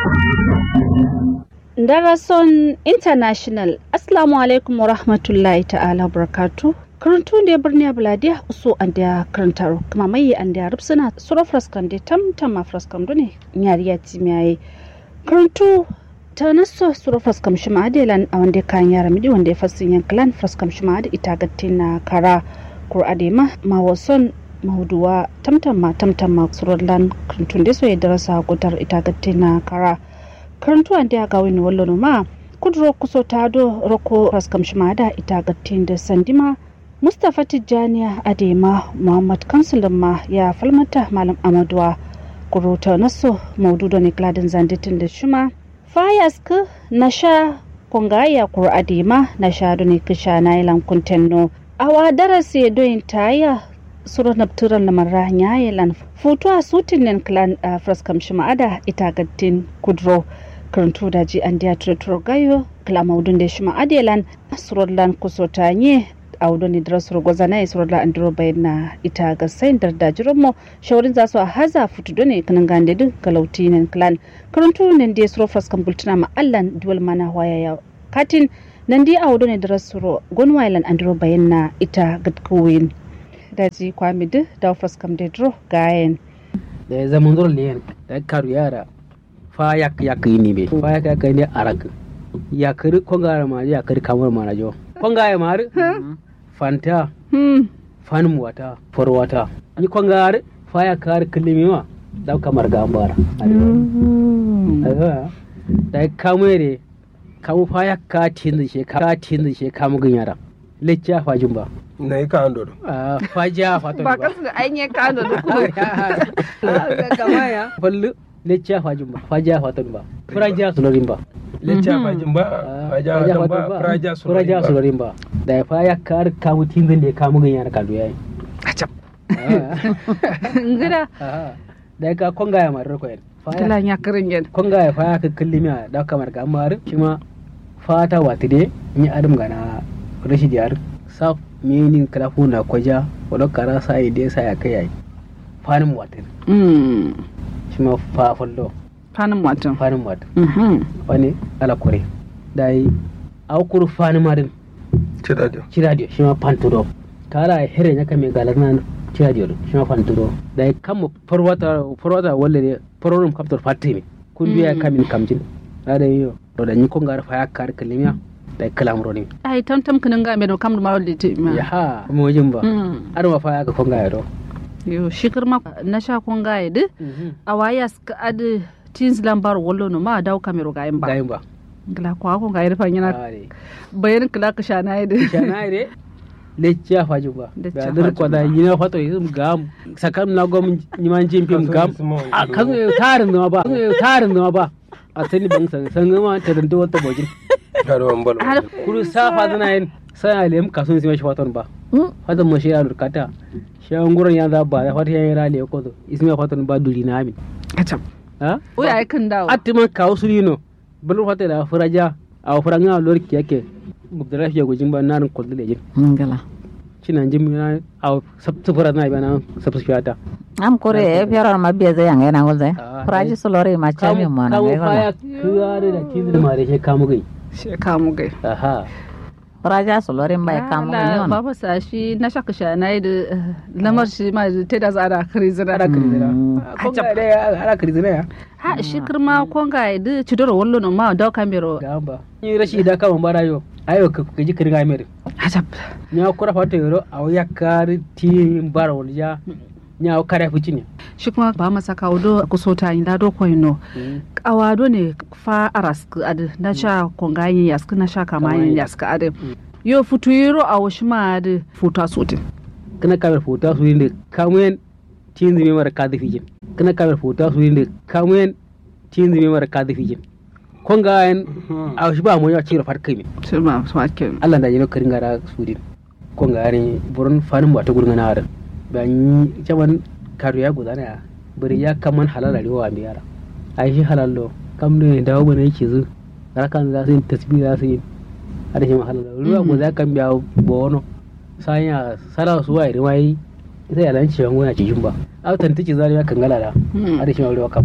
Darason International Assalamu alaikum wa rahmatullahi ta'ala barakatu. Karantu da birni Buladiya uso an da karantar kuma mai an da rubsuna sura fraskan da tam tam ma fraskan dune yariya timiyaye. Karantu ta naso sura fraskam shi ma adelan a wanda kan yara midi wanda ya fasin yankalan fraskam shi ma ita gattin na kara kur adema ma wason mahuduwa tamtam ma tamtam ma surallan karantun da so ya darasa gudar ita gattin na kara. karantuwa da ga wani wallo ma kudro kuso ta do roko raskam shimada ita gattin da sandima mustapha tijjaniya adema muhammad kansulin ma ya falmata malam amaduwa kuruta naso maudu da nikladin zanditin da shima fayask na sha kongaya kur adema na sha da ne kisha na ilan kuntenno awa darasi doyin taya suro nabturan lamarra nyayelan futuwa sutin clan a fraskam shima'ada ita gattin kudro karantu da ji an diya turaturo gayo klamaudun da shima adelan surodlan kusota nye audo ni dira suru gwaza na surodlan an diro bayan na ita ga sayin da da jiromo shawarin za su a haza futu done kanan gande din galauti nan clan karantu nan da suru fraskam bultuna ma allan duwal mana waya ya katin nan di audo ni dira suru gonwailan an diro bayan na ita gatkuwin daji kwami duk da fraskam da diro gayen da ya zama zuwa liyan da karu yara fa yak yak ini be fa yak yak ini arak yakari konga ma yakari kamar ma rajo konga ya mar fanta fan wata for wata ni konga ar fa yakar kilimi ma da kamar gambara da kamere kamu fa yakka tin she ka tin she kamu ganyara lecca fajin ba na yi kan dodo faja fatan ba kasu da ainihin kano da kuma gama ya fallu lecca fajin ba faja fatan ba furaja sulorin ba lecca fajin ba faja fatan ba furaja furaja sulorin ba da ya fa ya kar kamu tinzin da ya kamu ganyan na kadu yayi acap ngida da ya ka konga ya marar koyan kala ya karin yan konga ya fa ya ka kallimi da kamar ga amma shi ma fata wata de ni adam gana rashi jihar saf menin kalafu na kwaja wadda kara sa yi dai sa ya kai yayi fanin watan shi ma fa fallo fanin watan fanin watan wani alakure da yi aukur fanin madin ciradiyo ciradiyo shi ma fanturo kara here ya kame galar nan ciradiyo shi ma fanturo da yi kama farwata farwata wale ne farorin kaftar fatime kun biya kamin kamjin da yi da yi kongar fa ya kar kalimiya da kalamro ne ai tam tam kanin ga me do kam ma wal te ma ya ha mo jin ba ar ma fa ya ga konga ya do yo shikir ma na sha konga ya de awaya ska ad tins lambar wallo no ma daw kamero ga ba gayin ba gla ko ko ga irfa yana bayan kala ka sha na de sha na de leccia faju ba da dir ko da yina fato yisum gam sakam na gom nyiman jimpim gam a kan tarin no ba tarin no ba a sani ban san san ma ta dan wata bojin karuwan balo kuru safa zana yin sai alem kasun sai shi faton ba fatan mo shi ya lurkata shi an gurin ya za ba da fata ya yi rale ko to isma faton ba duri na amin acap ha o ya kan dawo attiman kawo surino bulu fata da furaja a furanga lorki yake gubdara fiye gujin ba narin kullu da jin ngala cinan jin na a sabtu fura na ba na sabtu fiyata am kore e fiyara ma biya zai yanga na gulzai furaji solore ma chami ma na kawo ngai faya gala kiyare da kizir ma da shi kamu gai she kamu gai aha furaja solore ma kamu yon baba sa shi na shaka sha na yi da lamar shi ma ta da zara krizina ara kirizina konga da ya ara kirizina ya ha shi kirma konga ya da cidoro wallo no ma daw kamero gamba ni rashi da kama bara yo ayo ka gaji kirga mere acap nya kura fata yoro aw yakari ti bara walja nya kare fucini shi kuma ba masa kawo do kusota yin lado koyno kawado ne fa aras ad na sha konga yin yask na sha kama yin yask ad yo futu yiro a washi ma ad futa sotin kana kamar futa su yin kamen tin zime mara kadi fijin kana kamar futa su yin kamen tin zime mara kadi fijin konga en aw shi ba mo ya cira fat kai sai ma ma ken Allah da jino karin gara sudin konga ne buron fanin ba ta gurga na harin ban yi jaman karu ya gudana ya bari ya kaman halala riwa mi yara ai shi halallo kam ne dawo bane yake zu rakan za su yi tasbih za su yi ada shi ma halala ruwa go za kan biya bono sanya sala su wa riwai sai alan ci wangona ci jumba au tantiki zari ya kan galala ada shi ma ruwa kan maro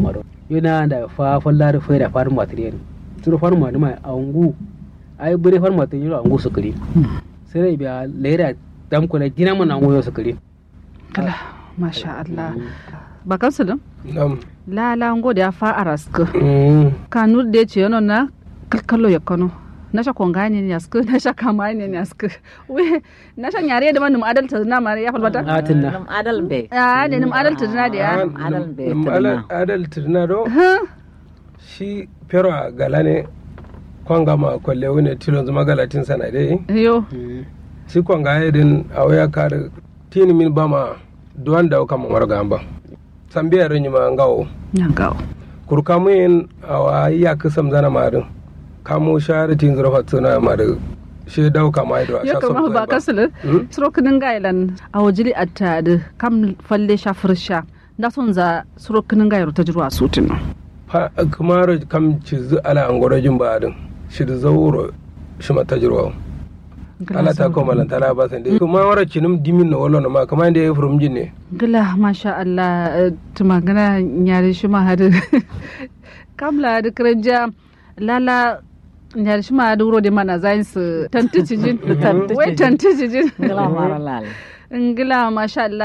yana da fa fallar fa da farin material suru farin ma ma angu ai bure farin material angu su kare sai dai biya lera dam kula gina mana angu su kare kala masha Allah bakan su nam la la ngo da fa araska Mm. kanu da ce yana na kalkalo ya kano na sha konga ne ne asku na sha kama ne ne asku we na sha nyare da manum adalta na mare ya falbata atin na Nam adal be. ya ne nim adalta na da ya Ah, adal nam- be nam tirna. ala- adal tirna do Huh? shi pero a gala ne kwanga ma kwalle wani tilon zuma galatin sana dai yo shi kwanga ya din a waya kare tini min bama duwan da kama warga amba sambiya rin ma ngawo nyangawo kurka muyin a wa ya kisam zana marin kamo share tin zura fatsuna marin shi dauka ma ido a ya sha kama son ba kasul Hmm? surokinin gailan a wajili atta da kam falle sha fursha da son za surokinin gairu ta jirwa sutin fa kamar kam cizu ala angorojin ba din shi da zauro shi mata jirwa ala ta ko malan tala ba san dai kuma wara cinim dimin na wallo na ma kamar inda ya furum jin ne gila masha Allah eh, tuma gana nyari shi ma hadu kamla da kiranja lala nyari shi ma hadu wuro da mana zayin su tantici jin Tantici wai jin. tantici jin Ngala mara lal. ngila masha Allah